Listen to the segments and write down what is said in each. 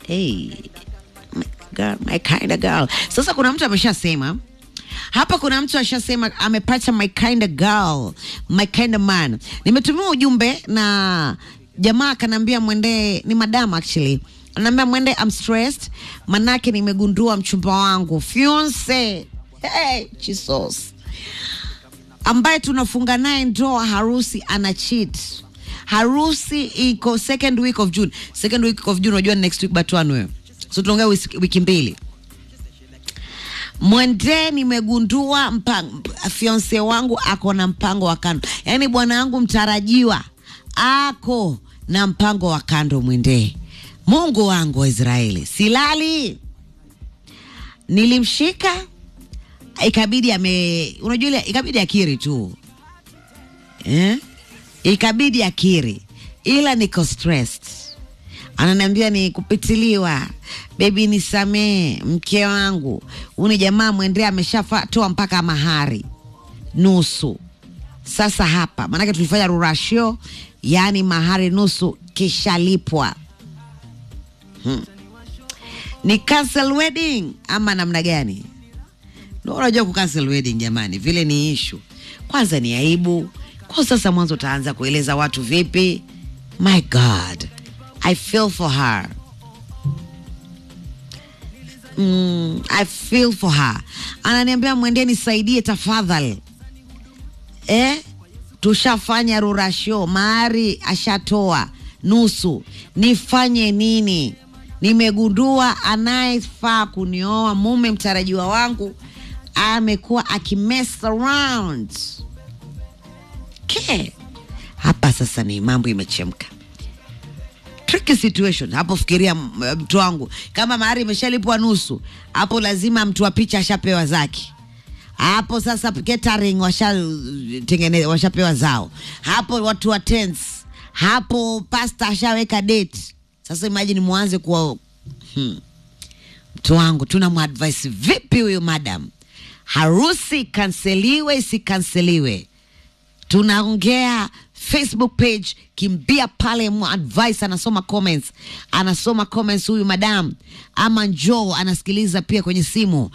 hey, my, girl, my kind of girl. Sasa kuna mtu ameshasema hapa, kuna mtu ashasema amepata my kind of girl, my kind of man. Nimetumiwa ujumbe na jamaa akanaambia mwendee, ni madam actually anaambia mwende, I'm stressed manake nimegundua mchumba wangu fiance, hey, Jesus ambaye tunafunga naye ndoa harusi ana cheat. Harusi iko second week of June. Second week of June unajua ni next week but one wewe. So tunaongea wiki, wiki mbili. Mwende nimegundua mpango, fiance wangu ako na mpango wa kando, yaani bwana wangu mtarajiwa ako na mpango wa kando. Mwende, Mungu wangu wa Israeli, silali. Nilimshika ikabidi ame, unajua ile ikabidi akiri tu eh? Ikabidi akiri, ila niko stressed. Ananiambia ni kupitiliwa, bebi, nisamee mke wangu, uni jamaa mwendea ameshatoa mpaka mahari nusu. Sasa hapa maanake tulifanya rurashio, yaani mahari nusu kishalipwa hmm. Ni cancel wedding ama namna gani? Ndio unajua ku cancel wedding jamani, vile ni issue. Kwanza ni aibu. Kwa sasa mwanzo utaanza kueleza watu vipi? My God, I feel for her. Mm, I feel for her. Ananiambia mwendeni nisaidie tafadhali. Eh? Tushafanya rurasho, mahari ashatoa nusu. Nifanye nini? Nimegundua anayefaa kunioa mume mtarajiwa wangu amekuwa akimess around. Okay. Hapa sasa ni mambo imechemka. Tricky situation hapo. Fikiria m- mtu wangu, kama mahari imeshalipwa nusu, hapo lazima mtu wa picha ashapewa zake hapo sasa catering washatengeneza washapewa zao hapo, watu wa tents hapo, pasta ashaweka date. Sasa imagine mwanze kuwa hmm. Mtu wangu tuna mwadvise vipi huyu madam, harusi kanseliwe isikanseliwe? Tunaongea Facebook page, kimbia pale mu advice, anasoma comments, anasoma comments huyu madam, ama njoo anasikiliza pia kwenye simu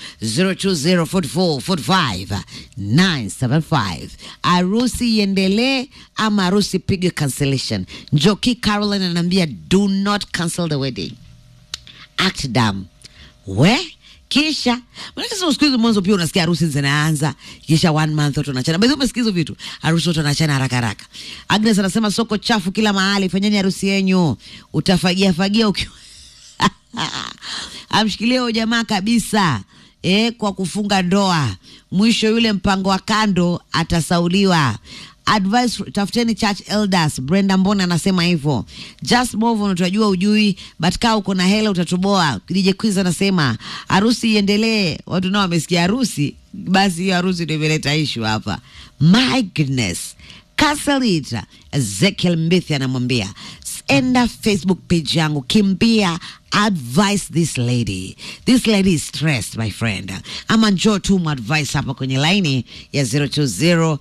0204445975 harusi iendelee ama harusi pigwe cancellation. Njoki Caroline anaambia do not cancel the wedding act dam we kisha manake sasa siku hizi mwanzo pia unasikia harusi zinaanza kisha one month watu wanachana basi umesikia hizo vitu harusi watu wanachana haraka haraka Agnes anasema soko chafu kila mahali fanyeni harusi yenyu utafagia fagia ukiwa amshikilie huyo jamaa kabisa eh, kwa kufunga ndoa mwisho yule mpango wa kando atasauliwa advice tafuteni church elders brenda mbona anasema hivyo just move on utajua ujui but kaa uko na hela utatoboa dj quiz anasema harusi iendelee watu nao wamesikia harusi basi hiyo harusi ndio imeleta ishu hapa my goodness Kasalita Ezekiel Mbithi anamwambia enda Facebook page yangu, kimbia advise this lady. This lady is stressed my friend. Ama njoo tu advice hapa kwenye laini ya 020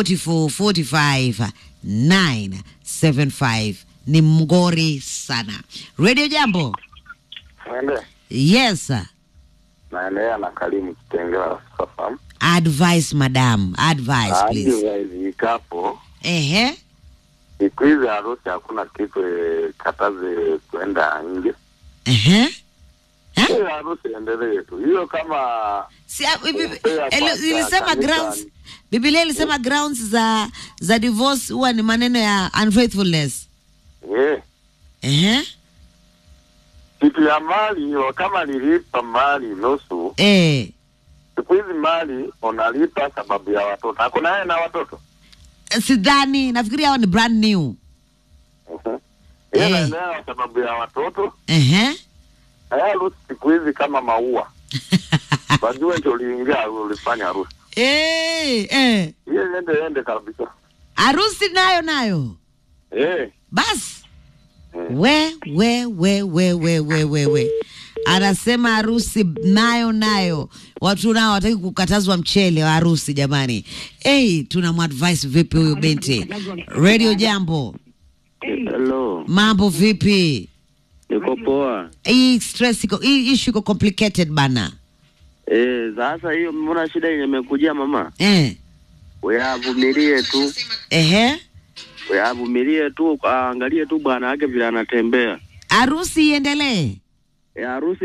44 45 975. Ni mgori sana. Radio Jambo. Naende Yes sir. naendelea na Kalimu Kitengela sasa. Advice madam, advice Hadi please. waizi ikapo Ehe. siku hizi harusi hakuna kitu eh, kataze kwenda nje. Ehe. Eh? Hiyo harusi endelee tu, hiyo kama Si, ah, bibi- Kumpea ele- kwanza ilisema kanisa. grounds Biblia ilisema grounds za za divorce huwa ni maneno ya unfaithfulness. eh, Ehe. kitu ya mali hiyo, kama nilipa mali nusu, Eh. siku hizi mali unalipa sababu ya watoto. Hakuna yeye na watoto Sidhani, nafikiri hao ni brand new. Mhm. Yeye Eh. anaendelea sababu ya watoto. Ehe. Haya harusi siku hizi kama maua, wajue ndio uliingia ulifanya harusi Eh, eh. hiyo, ende ende kabisa Harusi nayo nayo. eh. Basi Eh. we we we we we we we we anasema harusi nayo nayo watu nao wataki kukatazwa mchele wa harusi jamani hey, tunamwadvise vipi huyu binti radio jambo Hello, mambo vipi niko poa. hii stress iko hii issue iko complicated bana Eh, sasa hiyo mbona shida yenye imekujia mama? eh. Uyavumilie tu. Ehe. Uyavumilie tu, aangalie tu bwana wake vile anatembea. harusi iendelee Eh, harusi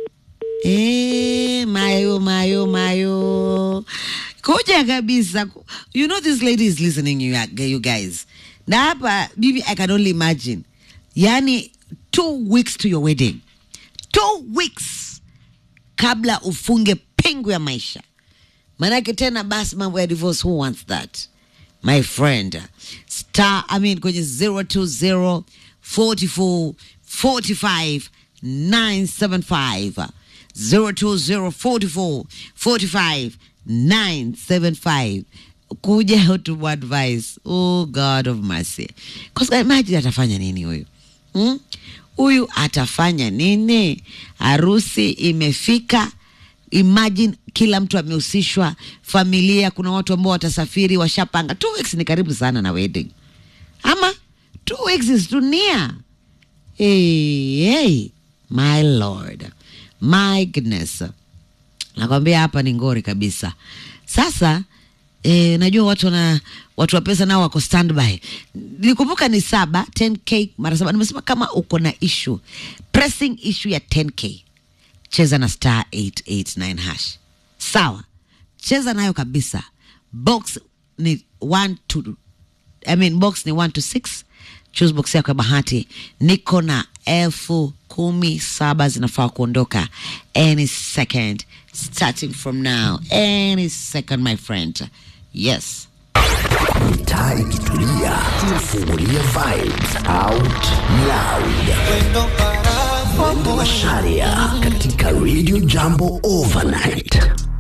Eh, mayo mayo mayo koja kabisa you know this lady is listening you, you guys na hapa bibi i can only imagine yani two weeks to your wedding two weeks kabla ufunge pingu ya maisha manake tena basi mambo ya divorce who wants that my friend star i mean kwenye 020 44 45 975 020 44 45 975 kuja to advice oh god of mercy because imagine atafanya nini huyu hmm? huyu atafanya nini harusi imefika imagine kila mtu amehusishwa familia kuna watu ambao watasafiri washapanga two weeks ni karibu sana na wedding ama two weeks is too near hey, hey, my lord my goodness nakwambia hapa ni ngori kabisa sasa eh, najua watu wana watu wa pesa nao wako standby nikumbuka ni saba 10k mara saba nimesema kama uko na issue pressing issue ya 10k cheza na star 889 hash sawa cheza nayo kabisa box ni 1 to I mean, box ni 1 to 6 choose box yako ya bahati niko na elfu kumi saba zinafaa kuondoka any second starting from now any second my friend yes Taa ikitulia, tunafungulia vibes out loud. Mwendo wa Sharia katika Radio Jambo Overnight.